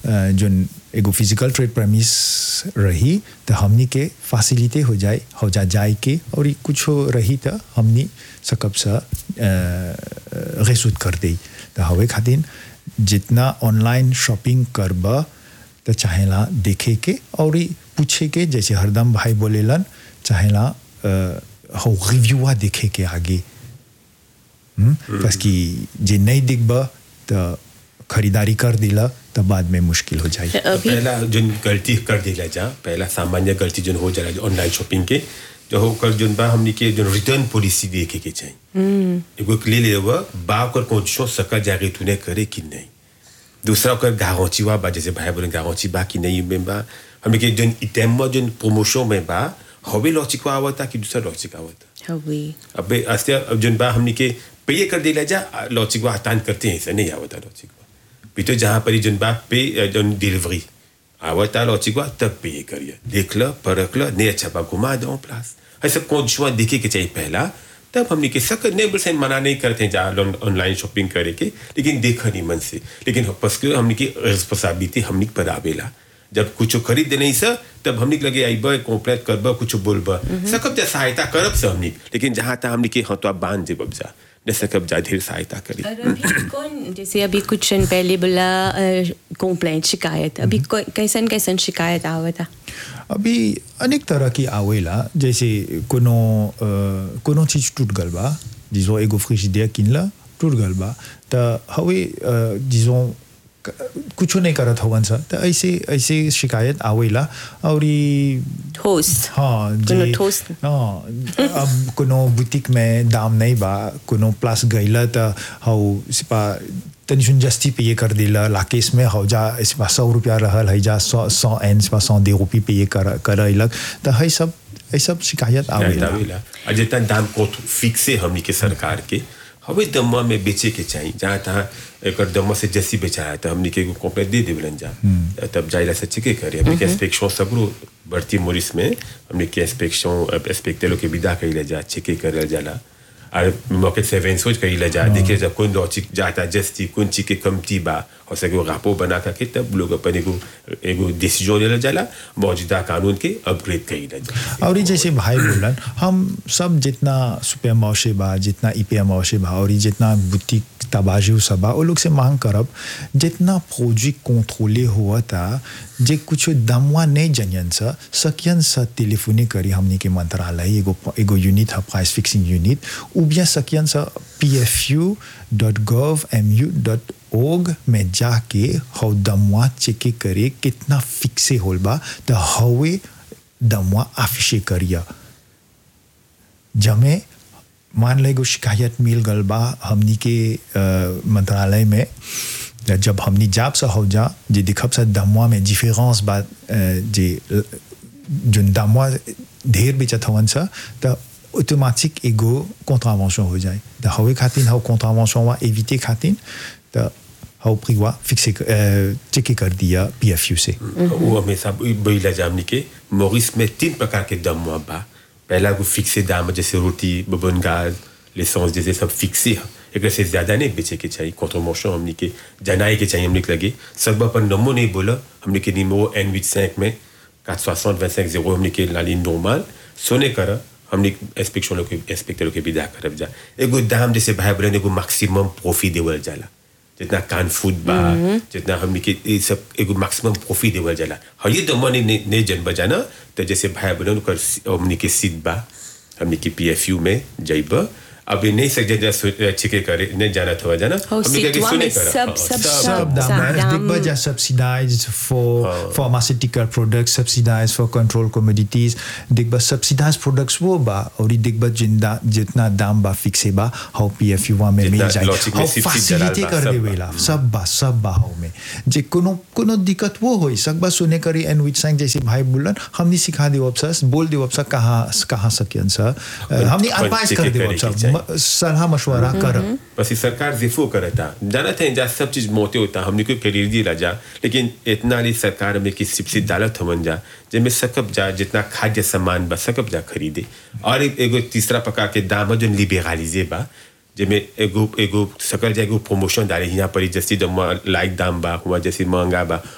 जोन एगो physical trade promise रही तो हमनी के फैसिलिटी हो जाए हो जा जाए के और ई कुछो रही तो हमनी सकब सा रेसूद कर दे तो हवे खातिर जितना ऑनलाइन शॉपिंग करब तो चाहेला देखे के और ई पूछे के जैसे हरदम भाई बोलेलन चाहेला हो रिव्यूआ देखे के आगे बस कि जे नहीं दिखब तो खरीदारी कर दिला तो बाद में मुश्किल हो जाए अभी पहला जो गलती कर दिला जा पहला सामान्य गलती जो हो जाला ऑनलाइन शॉपिंग के जो हो कर जोन बा हमनी के जो रिटर्न पॉलिसी देखे के चाहिए एगो ले ले हुआ बा कर कंडीशन सका जागे तूने करे कि नहीं दूसरा ओकर गारंटी वा बा जैसे भाई बोले गारंटी बा कि नहीं में बा हमनी के जोन इटेम में जोन प्रमोशन में बा हवे लॉजिक आवता कि दूसरा लॉजिक आवता हवे अबे अस्ते अब जोन बा हमनी के पे कर दिला जा लॉजिक वा हटान करते हैं ऐसा नहीं आवता लॉजिक वा puis जहाँ पर जोन बा पे जोन डिलीवरी आवता लॉजिक वा तब पे करिए देख ल परख ल नहीं अच्छा बा घुमा दो प्लास ऐसा कंडीशन देखे के चाहिए पहला तब हमने के सक नहीं बोल मना नहीं करते हैं जहाँ ऑनलाइन शॉपिंग करे के लेकिन देखा नहीं मन से लेकिन बस के हमने की रिस्पॉन्सिबिलिटी हमने पर आवेला जब कुछ खरीद नहीं सर तब हमने के लगे आइब कॉम्प्लेट करब कुछ बोलब सकब जा सहायता करब से हमने लेकिन जहाँ तक हमने के हाँ तो आप बांध देब जा न सकब जा ढेर सहायता करी और अभी कौन जैसे अभी कुछ दिन पहले बोला कंप्लेंट शिकायत अभी कोई- कैसन कैसन शिकायत आवता अभी अनेक तरह की आवेला जैसे कोनो अ, कोनो चीज टूट गल बा जिसो एगो फ्रिजिडियर किनला टूट गल बा त हवे अ, जिसो क- कुछो नहीं करत हवन सा त ऐसे ऐसे शिकायत आवेला और ई होस्ट हाँ कोनो जी ठोस हाँ अब कोनो बुटीक में दाम नहीं बा कोनो प्लस गईला त हौ सिपा तनी सुन जस्ती पे ये कर दिला लाकेश में हौ जा सिपा सौ रुपया रहल है जा सौ सौ एन सिपा सौ दे रुपये पे ये कर करैलक त है सब है सब शिकायत आवेला आवेला और जितना दाम को फिक्स है हमनी के सरकार के हवे दम्मा में बेचे के चाहिए जहाँ तहाँ एक दम्मा से जैसी बेचा है तो हमनी के कॉम्प्लेट दे देवलन जा तब जाइला से चेके करे हमनी के इंस्पेक्शन सबरो बढ़ती मोरिस में हमनी के इंस्पेक्शन इंस्पेक्टर लोग के विदा कइला जा चेके करल जाला और मौके से वेंसोच कइला जा देखे जा कौन लॉजिक जाता जस्ती कौन चीज के कमती बा और सके रापो बना करके तब लोग अपन एगो एगो डिसीजन लेला जाला मौजूदा कानून के अपग्रेड कइला जा और ये जैसे भाई बोलन हम सब जितना सुपर मौसे बा जितना ईपीएम मौसे बा और ये जितना बुटीक तबाजू सब बा वो लोग से मांग करब जितना फौजी कंट्रोले हुआ था जे कुछ दमवा नहीं जनियन सा सकियन सा टेलीफोनी करी हमने के मंत्रालय एगो एगो यूनिट है प्राइस फिक्सिंग यूनिट उ बिया सकियन सा P F U dot gov M U dot org में जाके हौ दमवा चेक करे कितना फिक्से होल बा तो हवे दमवा आफिशे करिया जमे मान ले एगो शिकायत मिल गल बा हमनी के अ, मंत्रालय में जब हमनी जाब से हो जा जे दिखब से दमवा में डिफरेंस बा अ, जे जोन दमवा ढेर बेचत हवन सा त ऑटोमेटिक एगो कॉन्ट्रावेंशन हो जाए त हवे खातिर हव कॉन्ट्रावेंशन वा एविटे खातिर त हव प्रिवा फिक्से चेक कर दिया पीएफयू से वो हमेशा बैला जामनी के मोरिस में तीन प्रकार के दम हुआ बा पहला को फिक्से दाम जैसे रोटी बबन गाज लेसेंस जैसे सब फिक्से है एक से ज्यादा नहीं बेचे के चाहिए कॉन्ट्रोमोशन हमने के जनाए के चाहिए हमने के लगे सब अपन नमो नहीं बोला हमने के निमो एन विच cinq में 460 25 0 हमने के लाली नॉर्मल सोने कर हमने इंस्पेक्शन लोग के इंस्पेक्टर लोग के विदा करब जा एगो दाम जैसे भाई बहन एगो मैक्सिमम प्रॉफिट देवल जाला जितना कान फूड बा जितना हमने के ये सब एगो मैक्सिमम प्रॉफिट देवल जाला हाँ ये दम नहीं नहीं जन बजाना तो जैसे भाई बहन कर हमने के सीट बा हमने के पीएफयू में जाइब अब ये नहीं सके जा छिके करे नहीं जाना था जाना हो, हमने के सीटवा सुने में करा। सब- हाँ, सब- सब सब दाम दाम- दिग्बा जा subsidized for pharmaceutical products subsidized for control commodities दिग्बा subsidized products वो बा और दिग्बा जिंदा जितना दाम बा फिक्से बा हाउ पीएफयू वा में जितना मिल जाए logic में हाउ सिर्फ फैसिलिटी जलाल बा, कर सब देवेला बा। सब बा सब बा हाउ में जे कोनो कोनो दिक्कत वो होई सकबा सुने करी एंड विच संग जैसे भाई बोलन हमनी सिखा देव अफसर बोल देव अफसर कहाँ कहाँ सकियन सर हमनी अपन एडवाइस चेक कर देव करे के अफसर चाहिए। म- सलाह मशवरा कर बस ये सरकार जिफो करता जाना था जा सब चीज मोते होता हमने को करीर दी जा लेकिन इतना नहीं सरकार में कि सिपसी डालत हमन जा जिनमें सकब जा जितना खाद्य सामान बा सकब जा खरीदे और एक- एगो तीसरा प्रकार के दाम जो लिबेरालिजे बा जिनमें एगो एगो सकल जा एगो प्रमोशन डाले यहाँ पर जैसे जब लाइक दाम बा हुआ जैसे महंगा बा